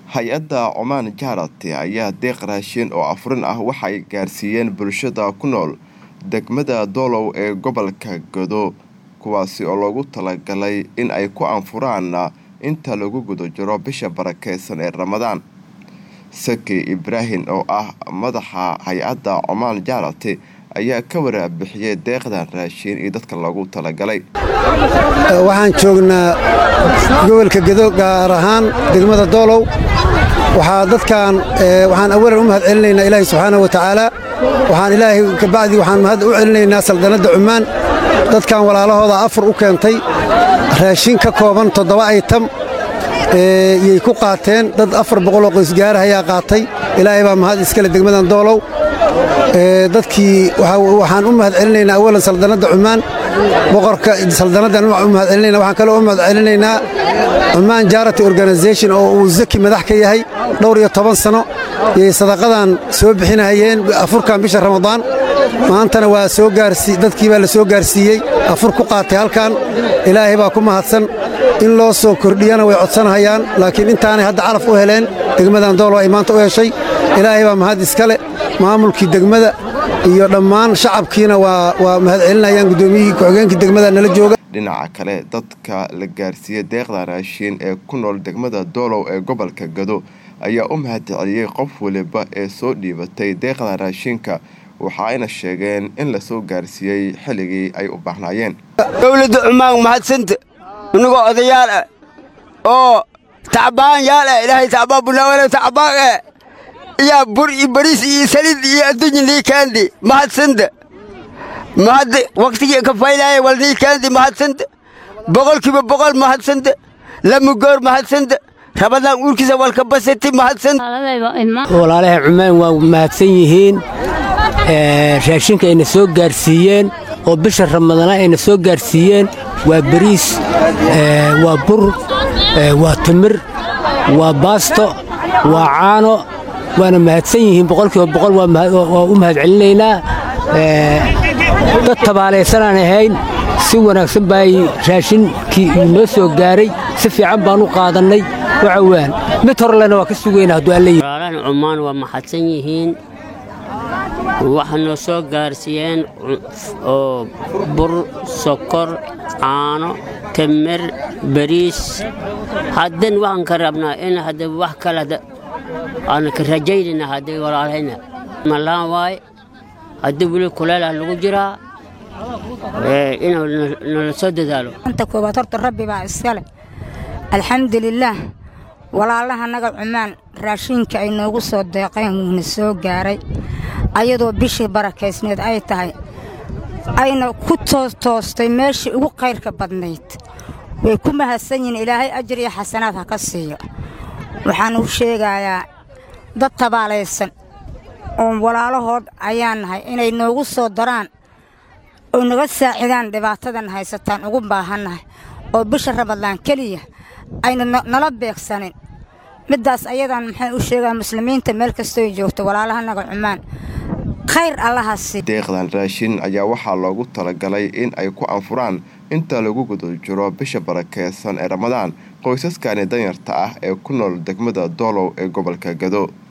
hay-adda cumaan jaarati ayaa deeq raashin oo afurin ah waxay gaarsiiyeen bulshada ku nool degmada doolow ee gobolka godo kuwaasi oo loogu talagalay in ay ku anfuraan inta lagu guda jiro bisha barakeysan ee ramadaan saki ibraahim oo ah madaxa hay-adda cumaan jaarati ayaa ka waraabixiyey deeqdan raashin iyo dadka loogu talagalay waxaan joognaa gobolka gedo gaar ahaan degmada doolow waxaa dadkan waxaan awalan u mahad celinaynaa ilaahay subxaana wa tacaala waxaan ilaahay kabacdi waxaan mahad u celinaynaa saldanadda cummaan dadkan walaalahooda afur u keentay raashin ka kooban toddoba aytam yay ku qaateen dad afar boqoloo qoysgaara ayaa qaatay ilaahay baa mahad iskale degmadan doolow dadkii waxaan u mahad celinaynaa awalan saldanadda cummaan boqorka saldanaddan u mahad celinayna waxaan kaloo u mahad celinaynaa cummaan jaarati organization oo uu zaki madax ka yahay dhowr iyo toban sano yay sadaqadan soo bixinahayeen afurkan bisha ramadaan maantana waa soo gaarsi dadkii baa la soo gaarsiiyey afur ku qaatay halkan ilaahay baa ku mahadsan in loo soo kordhiyana way codsanahayaan laakiin intaanay hadda calaf u heleen degmadan doolo ay maanta u heshay ilaahay baa mahad iskale maamulkii degmada iyo dhammaan shacabkiina waa mahad celinayaan guddoomiyihii ku-xigeenkii degmada nala jooga dhinaca kale dadka la gaarsiiyey deeqda raashiin ee ku nool degmada doolow ee gobolka gado ayaa u mahad celiyey qof waliba ee soo dhiibatay deeqda raashinka waxa ayna sheegeen in la soo gaarsiiyey xilligii ay u baahnaayeen dowladda cumaan mahadsanta inagoo odayaal ah oo tacbaan yaal ah ilaahay tacbaan bunaawale tacbaan ah iyaa bur iyo bariis iyo saliid iyo adduunya niikaandi mahadsanta mahadda wakhtigii ka faylaaya wal niikaandi mahadsanta boqolkiiba boqol mahadsanta lamugoor mahadsanta rabadaan uurkiisa walka basati mahadsanta walaalaha cumaan waa mahadsan yihiin raashinka ayna soo gaarsiiyeen oo bisha ramadana ayna soo gaarsiiyeen waa bariis waa bur waa timir waa baasto waa caano waana mahadsan yihiin boqolkiiba boqol waa u mahad celinaynaa dad tabaalaysanaan ahayn si wanaagsan baay raashinkii noo soo gaaray si fiican baan u qaadannay waxa waan mid horlena waa ka sugayna hadduu alla yidhi walaalahan cummaan waa maxadsan yihiin waxaa noo soo gaarsiiyeen oo bur sokor caano tamar bariis haddan waxaan ka rabnaa in hadda wax kale aan ka rajaynayna hadday walaalahayna malaan waaye hadda weli kuleelah lagu jiraa inuu nala soo dadaalo anta koowaad horta rabbi baa iskale alxamdulilaah walaalaha naga cumaan raashiinka ay noogu soo deeqeen wuuna soo gaaray ayadoo bishii barakaysneed ay tahay ayna ku toostoostay meeshii ugu qayrka badnayd way ku mahadsan yihiin ilaahay ajar iyo xasanaad ha ka siiyo waxaan u sheegayaa dad tabaalaysan oo walaalahood ayaa nahay inay noogu soo daraan oo naga saacidaan dhibaatadan haysataan ugu baahannahay oo bisha ramadaan keliya ayna nala beegsanin middaas ayadan maxay u sheegaa muslimiinta meel kastooy joogto walaalaha naga cumaan khayr allahasi deeqdan raashin ayaa waxaa loogu talagalay in ay ku anfuraan inta lagu guda jiro bisha barakeysan ee ramadaan qoysaskani danyarta ah ee ku nool degmada doolow ee gobolka gado